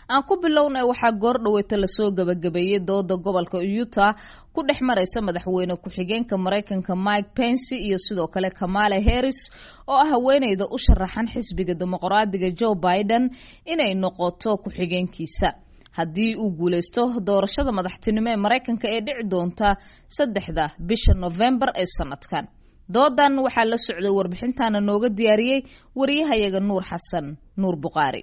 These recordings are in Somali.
aan ku bilowna waxaa goor dhaweyta lasoo gabagabeeyey dooda gobolka utah ku dhex maraysa madaxweyne ku-xigeenka maraykanka mike pence iyo sidoo kale kamala harris oo ah haweeneyda u sharaxan xisbiga dimuqraadiga joe biden inay noqoto ku-xigeenkiisa haddii uu guuleysto doorashada madaxtinimo ee maraykanka ee dhici doonta saddexda bisha novembar ee sanadkan doodan waxaa la socday warbixintaana nooga diyaariyey wariyahayaga nuur xasan nuur buqaari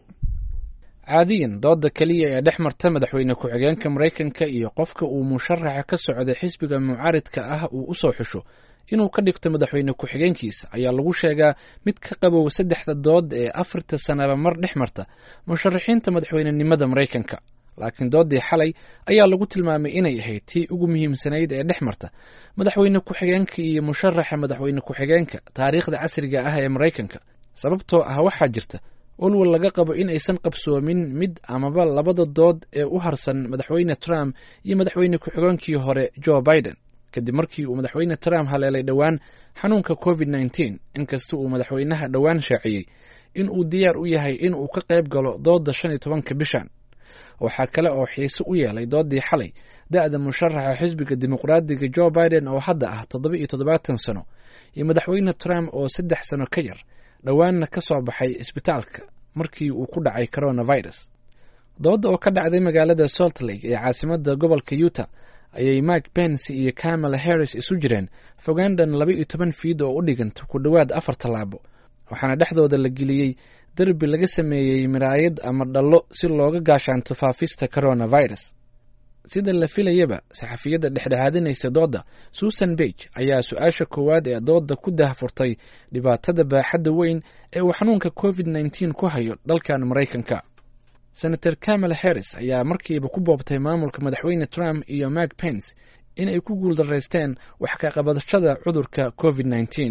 caadiyan dooda keliya ee dhex marta madaxweyne ku-xigeenka maraykanka iyo qofka uu musharaxa ka socday xisbiga mucaaridka ah uu usoo xusho inuu ka dhigto madaxweyne ku-xigeenkiisa ayaa lagu sheegaa mid ka qabow saddexda dood ee afarta sanaba mar dhex marta musharaxiinta madaxweynenimada maraykanka laakiin doodii xalay ayaa lagu tilmaamay inay ahayd tii ugu muhiimsanayd ee dhex marta madaxweyne ku-xigeenka iyo musharaxa madaxweyne ku-xigeenka taariikhda casriga ah ee maraykanka sababtoo ah waxaa jirta walwal laga qabo in aysan qabsoomin mid amaba labada dood ee u harsan madaxweyne trump iyo madaxweyne ku-xigeenkii hore joe biden kadib markii uu madaxweyne trump haleelay dhowaan xanuunka covid nneteen inkasta uu madaxweynaha dhowaan shaaciyey in uu diyaar u yahay in uu ka qayb galo dooda shan iyo tobanka bishan waxaa kale oo xiise u yeelay doodii xalay da-da musharaxa xisbiga dimuqraadiga joe biden oo hadda ah toddoba iyo toddobaatan sano iyo madaxweyne trump oo saddex sano ka yar dhowaanna ka soo baxay isbitaalka markii uu ku dhacay coronavirus dooda oo ka dhacday magaalada salt lake ee caasimada gobolka utah ayay mike pence iyo kamala harris isu jireen fogandan laba iyo toban fiid oo u dhiganta ku dhowaad afar tallaabo waxaana dhexdooda la geliyey derbi laga sameeyey miraayad ama dhallo si looga gaashaanto faafista coronavirus sida la filayaba saxafiyadda dhexdhexaadinaysa dooda susan bage ayaa su-aasha koowaad ee dooda ku dahfurtay dhibaatada baaxadda weyn ee uu xanuunka covid nneteen ku hayo dalkan maraykanka senator kamala harris ayaa markiiba ku boobtay maamulka madaxweyne trump iyo mike pence inay ku guuldaraysteen wax ka qabadashada cudurka covid nneteen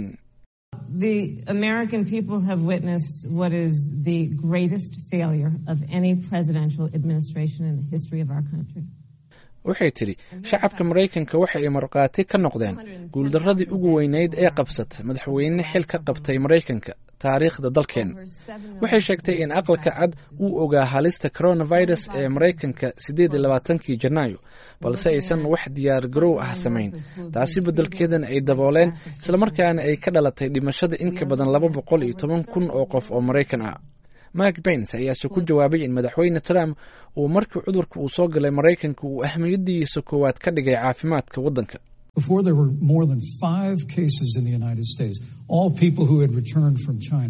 The American people have witnessed what is the greatest failure of any presidential administration in the history of our country. waxay tidhi shacabka maraykanka waxa ay markhaati ka noqdeen guuldarradii ugu weyneyd ee qabsata madaxweyne xil ka qabtay maraykanka taariikhda dalkeen waxay sheegtay in aqalka cad uu ogaa halista coronavirus ee maraykanka siddeed iyo labaatankii janaayo balse aysan wax diyaar garow ah samayn taasi beddelkeedana ay dabooleen islamarkaana ay ka dhalatay dhimashada in ka badan laba boqol iyo toban kun oo qof oo maraykan ah mike pence ayaase ku jawaabay in madaxweyne trump uu markii cudurka uu soo galay maraykanka uu ahmiyadiisa koowaad ka dhigay caafimaadka waddanka Before there were more than five cases in the United States, all people who had returned from China.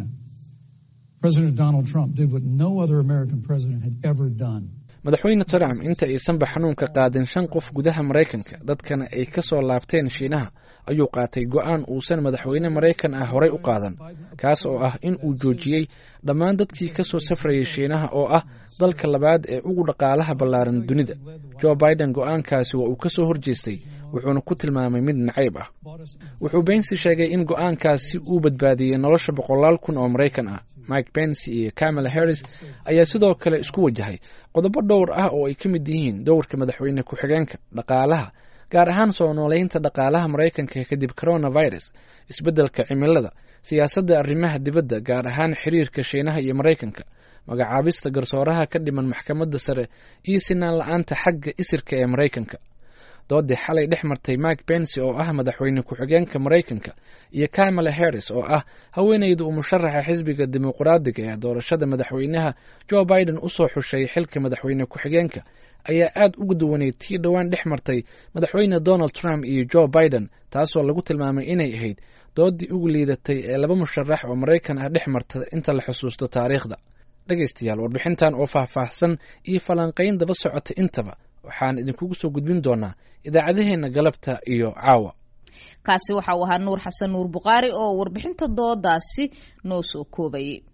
President Donald Trump did what no other American president had ever done. madaxweyne trump inta aysanba xanuunka qaadin shan qof gudaha maraykanka dadkana ay ka soo laabteen shiinaha ayuu qaatay go-aan uusan madaxweyne maraykan ah horey u qaadan kaas oo ah in uu joojiyey dhammaan dadkii ka soo safrayay shiinaha oo ah dalka labaad ee ugu dhaqaalaha ballaaran dunida joe biden go-aankaasi waa uu ka soo horjeestay wuxuuna ku tilmaamay mid nacayb ah wuxuu bensi sheegay in go-aankaasi uu badbaadiyey nolosha boqolaal kun oo maraykan ah mike bensi iyo kamala harris ayaa sidoo kale isku wajahay qodobo dhowr ah oo ay ka mid yihiin dowrka madaxweyne ku-xigeenka dhaqaalaha gaar ahaan soo nooleynta dhaqaalaha maraykanka kadib coronavirus isbeddelka cimilada siyaasadda arrimaha dibadda gaar ahaan xiriirka shiinaha iyo maraykanka magacaabista garsooraha ka dhiman maxkamadda sare iyo sinaan la-aanta xagga isirka ee maraykanka doodii xalay dhex martay mike pence oo ah madaxweyne ku-xigeenka maraykanka iyo kamala harris oo ah haweeneyda uu musharaxa xisbiga dimuqraadiga ee doorashada madaxweynaha joe biden usoo xushay xilka madaxweyne ku-xigeenka ayaa aad uga duwaneyd tii dhowaan dhex martay madaxweyne donald trump iyo joe biden taasoo lagu tilmaamay inay ahayd doodii ugu liidatay ee laba musharax oo maraykan ah dhex marta inta la xusuusto taariikhda dhegaystayaal warbixintan oo faahfaahsan iyo falanqayn daba socota intaba waxaan idinkugu soo gudbin doonaa idaacadaheenna galabta iyo caawa kaasi waxa uu ahaa nuur xasan nuur buqaari oo warbixinta doodaasi noo soo koobayay